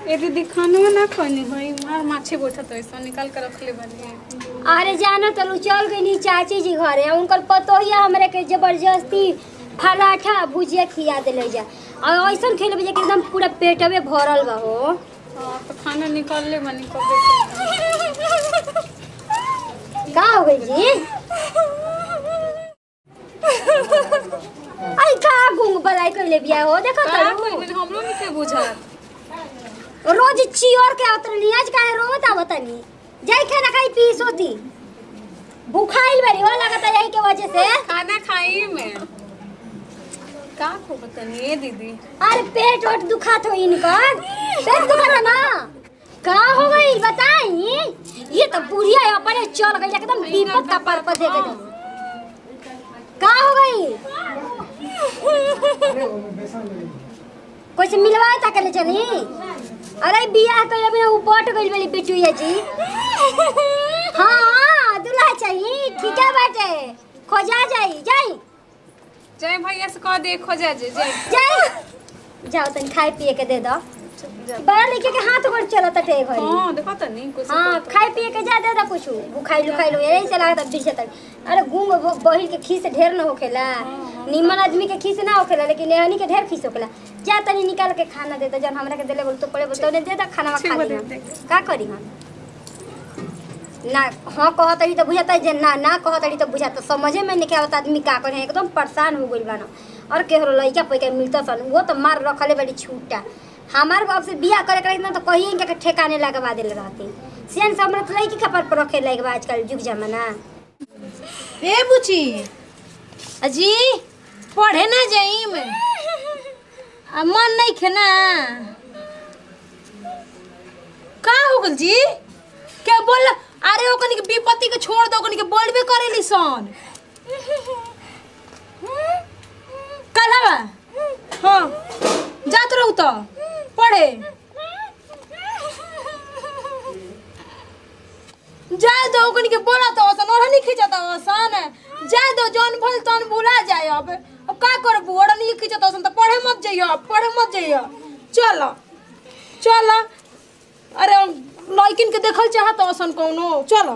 ए दीदी खाना ना खानी भाई मार माछे बोझा तो ऐसा निकाल कर रख ले बनी अरे जाना तलू चल गई चाची जी घरे उनकर पतोहिया हमरे के जबरदस्ती पराठा भुजिया खिया देले जा और ऐसा खेले बजे कि एकदम पूरा पेटवे भरल बा हो हाँ तो खाना निकाल ले बनी कब का हो गई जी आई का गुंग बलाई कर ले बिया हो देखो तलू हमरो नहीं के बुझा रोज चियोर के आवत रही आज काहे रोत आवत नहीं जाई खाना खाई पी सोती भूखाइल बरी हो लगता यही के वजह से खाना खाई में का को बतानी ए दीदी अरे पेट वोट दुखात हो इनकर पेट दुखात ना का हो गई बताई ये तो बुढ़िया अपने चल गई एकदम विपत का पर पर देख दे का हो गई कुछ मिलवाए ता के ले चली अरे बियाह कर अभी ऊ पट गइल वाली बेटुया जी हाँ दूल्हा चाहिए ठीक है बाटे खोजा जाई जाई जय भैया से कह दे खोजा जे जय जाई जाओ तनी खाए पिए के दे दो बड़ा लड़के के हाथ गोड़ चलत टे घरी हां देखो त नहीं कुछ हाँ खाए पिए के जा दे दो कुछ बुखाई लुखाई लो यही से लागत अब दिशा तक अरे गुंग ब- बहिर के खीस ढेर न होखेला निमन आदमी के खीस ना होखेला लेकिन एहनी के ढेर खीस होखेला जा तनी निकाल के खाना दे दो जन हमरा के देले बोल तो पड़े बोल तो दे दो खाना ठीक खा बा, ली दे हम। दे। का करी हम ना हाँ कहतड़ी तो बुझाता है जे ना ना कहतड़ी तो बुझाता समझे में नहीं आवत आदमी का करे एकदम परेशान हो गइल बाना और केहरो लइका पैका मिलता सन वो तो मार रखले बड़ी छूटा हमार बाप से बियाह करे करे ना तो कहिए इनका के ठेकाने लगवा देले रहती सियान से हमरा तो लइकी कपर पर रखे लगे बा आजकल जुग जमाना ए बुची अजी पढ़े ना जाई में आ मन नहीं खेना का हो गल जी क्या बोल अरे ओकनी के विपत्ति के छोड़ दो ओकनी के बोलबे करेली सन कलवा हाँ जात रहू तो पढ़े जाए दो ओकनी के बोला तो ओसन ओढ़नी खींचत ओसन जाए दो जौन भल तौन भुला जाए अब अब का करबू ओढ़नी खींचत ओसन तो पढ़े मत जइयो पढ़े मत जइयो चल चल अरे लड़किन के देखल चाहत ओसन कौनो चल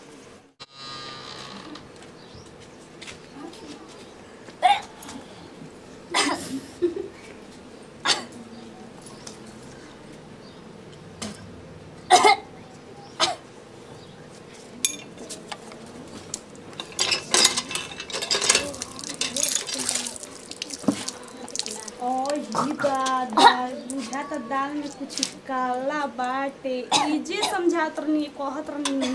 और ही दादा बुझा त दाल में कुछ काला बाटे इजे समझात रहनी कहत रहनी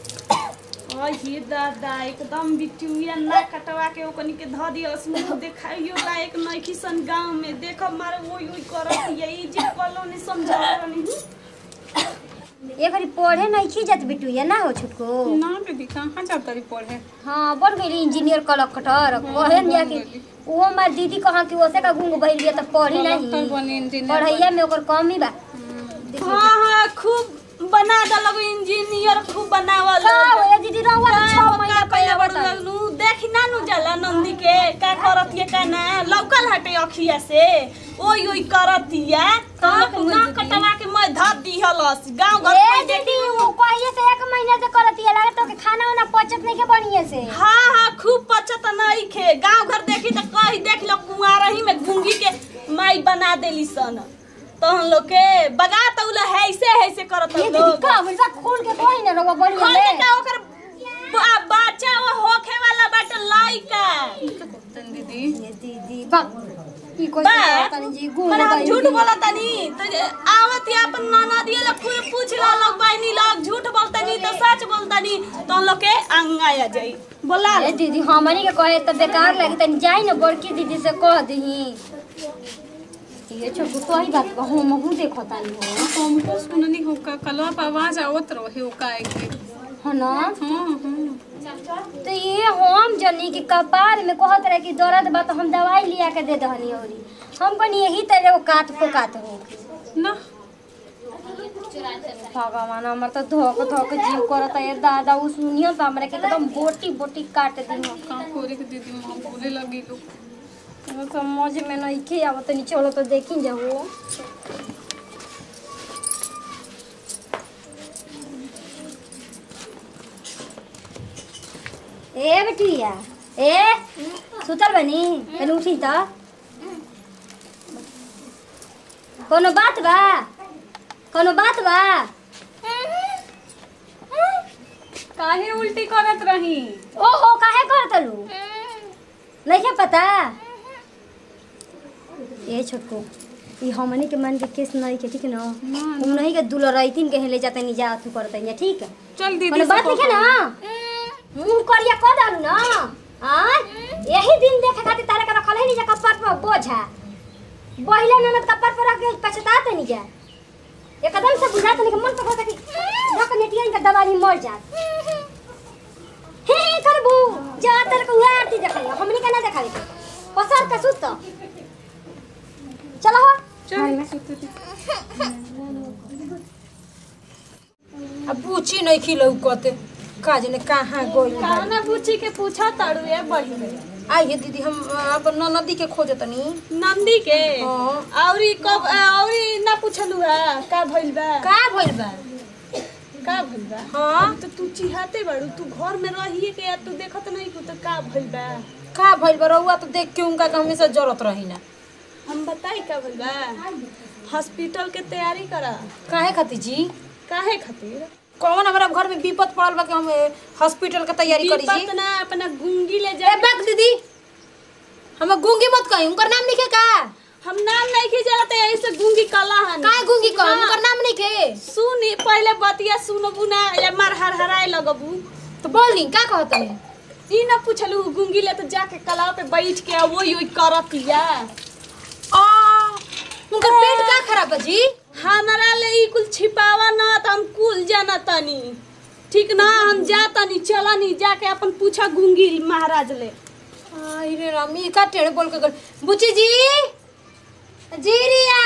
और ही दादा एकदम बिटुया ना कटवा के ओकनी के ध दियस मुंह देखाइयो लायक नइखी सन गांव में देख मारे ओई ओई करत यही जे कलो ने समझात रहनी ये घड़ी पढ़े नहीं खी जात बिटू ये ना हो छुटको ना दीदी कहाँ जाता रही पढ़े हाँ बन गई इंजीनियर कलेक्टर कहे नहीं कि वो हमार दीदी कहा कि ओसे का गुंग बहिर बिया तो पढ़ी डॉक्टर नहीं बनी इंजीनियर पढ़ैया में ओकर कम ही बा हां हां खूब बना दलग इंजीनियर खूब बनावल का हो दीदी रहुआ तो छह महीना पहले पहले बता लगलू देखी ना नु जाला नंदी के का करत ये का ना लौकल हटे अखिया से ओई ओई करत या तक ना कटवा के मैं धर दिहलस गांव घर ए कोई दीदी देखी वो कहिए से एक महीना से करत है लगे तो के खाना वाना पचत नहीं के बढ़िया से हाँ हाँ खूब पचत नहीं खे गांव घर देखी तो कही देख लो कुंवारा ही में घूंगी के माई बना देली सन तो हम लोग के बगा तौला है ऐसे ऐसे करत ये दीदी लोग का बोलता खोल के कोई ना रहुआ बढ़िया खोल के ले का ओकर बा- बच्चा वो होखे वाला बाटे लइका दीदी ये दीदी बा ई कोई बा तनी जी गुंग पर हम बहिर झूठ बिया। बोला तनी तो जे आवत ही अपन नाना दिए लोग पूछ पूछ ला लोग बहनी लोग झूठ बोलतनी तो सच बोलतनी तो हम लोग के अंगाया जाई बोला ए दीदी हमनी के कहे तो बेकार लगी तनी जाई ना बड़की दीदी से कह दही ये छोटू तो ही बात कहूँ महू देखो तानी हो हमको सुननी हो का कलवा पर आवाज आवत रहे हो का के है ना हाँ हाँ तो ये हम जनी के कपार में कहत रहे कि दर्द बा तो हम दवाई लिया के दे दहनी औरी हम कनी यही तरह वो काट पोकात हो ना भगवान हमर तो धोक धोक जीव करता ये दादा उ सुनियो तो हमरा के एकदम बोटी बोटी काट दी हो का करे के दीदी माँ बोले लगी लोग वो समझ में नहीं के आवत नहीं चलो तो देखी जाओ ए बेटिया ए सुतल बनी तनी उठी त कोनो बात बा कोनो बात बा काहे उल्टी करत रही ओहो काहे करतलू नहीं पता ए छोटको ई हमनी के मन के केस नहीं के ठीक न हम नहीं के दुलरैतिन के ले जाते नहीं जा तू करते हैं ठीक है चल दीदी कोनो बात नहीं है ना मुंह करिया कर डालू ना हां यही दिन देखे खातिर तारे का रखल है नहीं जा कपार पर बोझा बहिले ननद कपार पर रख के पछताते नहीं जा एकदम से बुझाते नहीं कि मन तो होता कि धक नेटिया इनका दवाई मर जात हे हे करबू जा तर को आरती देखाई हमनी के ना देखाई पसर का सुत चलो हो अब पूछी नहीं खिलौ कते का जने कहाँ गइल बा। काना बुच्ची के पूछा ताड़ू ए बहिनी आइए दीदी हम अपन नदी के खोजतनी नंदी के हाँ। औरी कब औरी ना पूछलू है का भइल बा का भइल बा का भइल बा हाँ तो तू चिहाते बाड़ू तू घर में रहिए के या तू देखत नहीं को तो का भइल बा का भइल बा रउआ तो देख के उनका के हमेशा जरूरत रही ना हम बताई का भइल बा हॉस्पिटल के तैयारी करा काहे खातिर जी काहे खातिर कौन हमारा घर में विपत पड़ल बा कि हम ए, हॉस्पिटल के तैयारी करी जी विपत ना अपना गुंगी ले ए जा बैक दीदी हम गूंगी मत कही उनकर नाम लिखे का हम नाम नहीं के जानते यही से गुंगी कला हन काहे गूंगी कह उनकर नाम लिखे सुनी पहले बतिया सुनबू ना या मार हर हराए लगबू तो बोली का कहतनी ई ना पूछलू गुंगी ले तो जाके कला पे बैठ के वही वही करतिया आ उनकर पेट का खराब बा जी हमारा ले ई कुल छिपावा ना त हम कुल जाना तनी ठीक ना हम जा तनी चला नी जाके अपन पूछा गुंगी महाराज ले आई रे राम ई का टेढ़ बोल के गल बुची जी जी रिया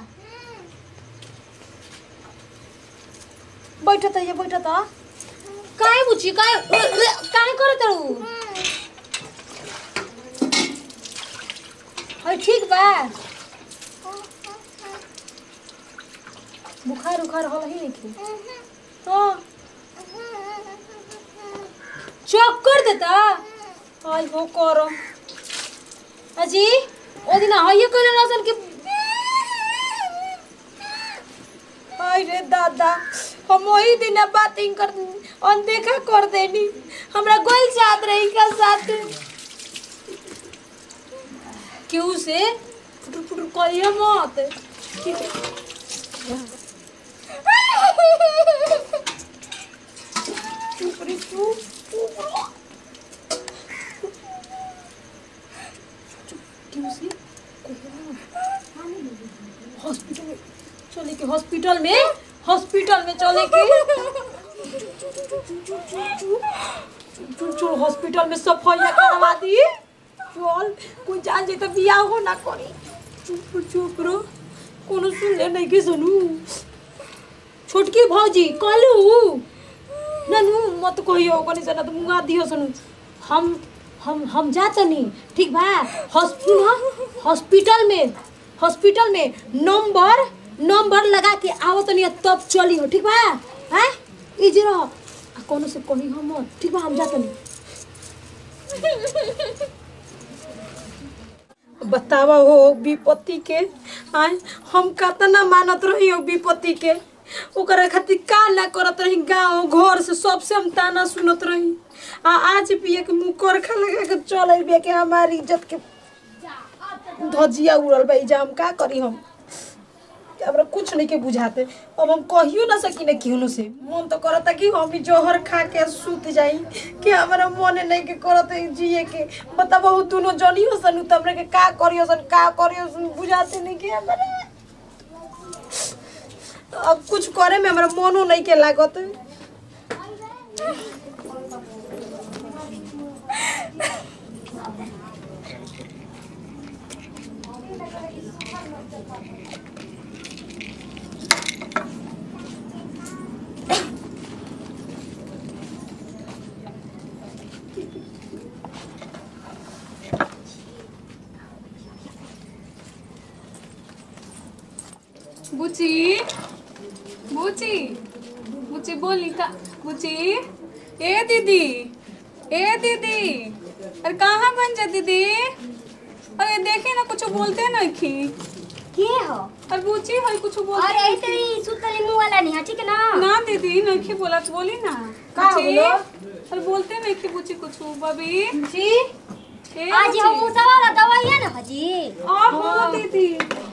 बैठत है बैठत काहे बुची काहे उ- उ- काहे करत रहू है ठीक बा बुखार उखार होल ही नहीं हाँ चक्कर देता आई हो करम अजी ओ दिन आइए कइले नसन के आई रे दादा हम वही दिन बातिंग कर अनदेखा कर देनी हमरा गोल साथ रही का साथ क्यों से फुटुर फुटुर करिए मत ठीक है चुप रे चुप चुप क्यों से हॉस्पिटल में चले के हॉस्पिटल में हॉस्पिटल में चले के चल चल हॉस्पिटल में सफाई करवा दी चल कोई जान जाए तो बियाह हो ना करी चुप चुप रो कोनो सुन ले नहीं के सुनू छोटकी भौजी कहलू ननू मत कहियो कनी से ना तो मुंगा दियो सुनू हम हम हम जातनी ठीक बा हॉस्पिटल हॉस्पिटल में हॉस्पिटल में नंबर नंबर लगा के आवत नहीं तब चली हो ठीक बा हैं ई जे रह आ कोनो से कही हम मत ठीक बा हम जातनी बतावा हो विपत्ति के आय हम कतना मानत रही हो विपत्ति के ओकरा खातिर का ना करत रही गांव घर से सबसे हम ताना सुनत रही आ आज भी एक मुंह करखा लगा के चल बिया के हमारी इज्जत के धजिया उड़ल बा इजा हम का करी हम हमरा कुछ नहीं के बुझाते अब हम कहियो ना सकी ना केहनो से मन तो करता कि हम भी जोहर खा के सूत जाई कि हमरा मन नहीं के करत जिए के बताबो दोनों जनी हो सन त हमरा के का करियो सन का करियो सन बुझाते नहीं के हमरा अब कुछ करे में हमरा मनो नहीं के लागत बुची बुची बुची बोली का बुची ए दीदी ए दीदी अरे कहाँ बन जा दीदी अरे देखे ना कुछ बोलते नहीं खी के हो अरे बुची है कुछ बोलते अरे ऐसे ही सुतली मुंह वाला नहीं है ठीक है ना ना दीदी नहीं खी बोला तो बोली ना का बुची? बोलो? अरे बोलते नहीं खी बुची कुछ बबी जी ए आज बुची। हम मुसा वाला दवाई है ना हाजी आहो दीदी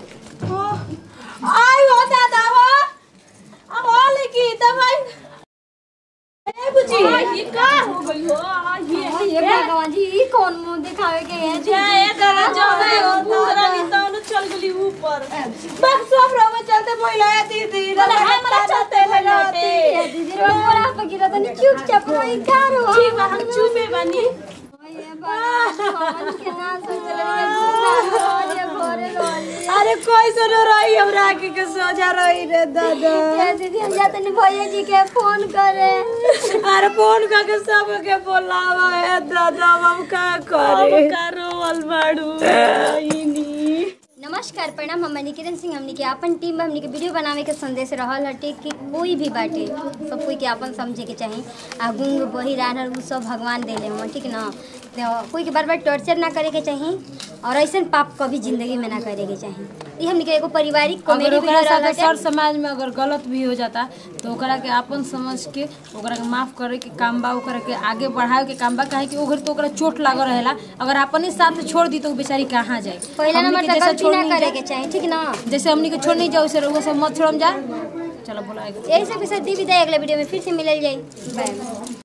आई हो दादा हो अब हो लेकी दवाई ए बुची ये का हो गई हो आ, ये ये भगवान जी ई कौन मुंह दिखावे के है जी ए दादा जाने हो पूरा नहीं तो चल गली ऊपर बस सब रहो चलते पहिला है दीदी बोले हमरा चलते लौटे दीदी रो पूरा पगिरा तनी चुपचाप रही का रो ठीक बा हम चुपे बनी ये भगवान के ना सोचले के पूरा रो घरे रोली अरे कोई सुनो रही हमरा आके के सोचा रही रे दादा ये दीदी हम जाते नहीं भैया जी के फोन करे अरे फोन करके सब के बोलावा है दादा हम का करे अब का रोवल बाड़ू इनी नमस्कार प्रणाम हम निकिरण सिंह हमनी के अपन टीम में हमनी के वीडियो बनावे के संदेश रहल हटे कि कोई भी बाटे सब कोई के अपन समझे के चाही आ गुंग बही रानर उ सब भगवान देले हम ठीक ना तो कोई के बार बार टॉर्चर ना करे के चाही और ऐसन पाप कभी जिंदगी में ना करे के चाही ई हमनी के एगो पारिवारिक अगर कॉमेडी ओकरा वीडियो रहल साथे हटे सर समाज में अगर गलत भी हो जाता तो ओकरा के अपन समझ के ओकरा के माफ करे के काम बा ओकरा के आगे बढ़ावे के काम बा काहे कि ओकर तो ओकरा चोट लागल रहेला अगर अपन ही साथ छोड़ दी तो उ बेचारी कहाँ जाए पहला हमनी नंबर के तो जैसे गलती छोड़ ना नहीं करे जाए, के चाही ठीक ना जैसे हमनी के छोड़ नहीं जाओ वैसे रउआ सब मत छोड़म जा चलो बोला यही सब विषय दी विदाई अगले वीडियो में फिर से मिलल जाई बाय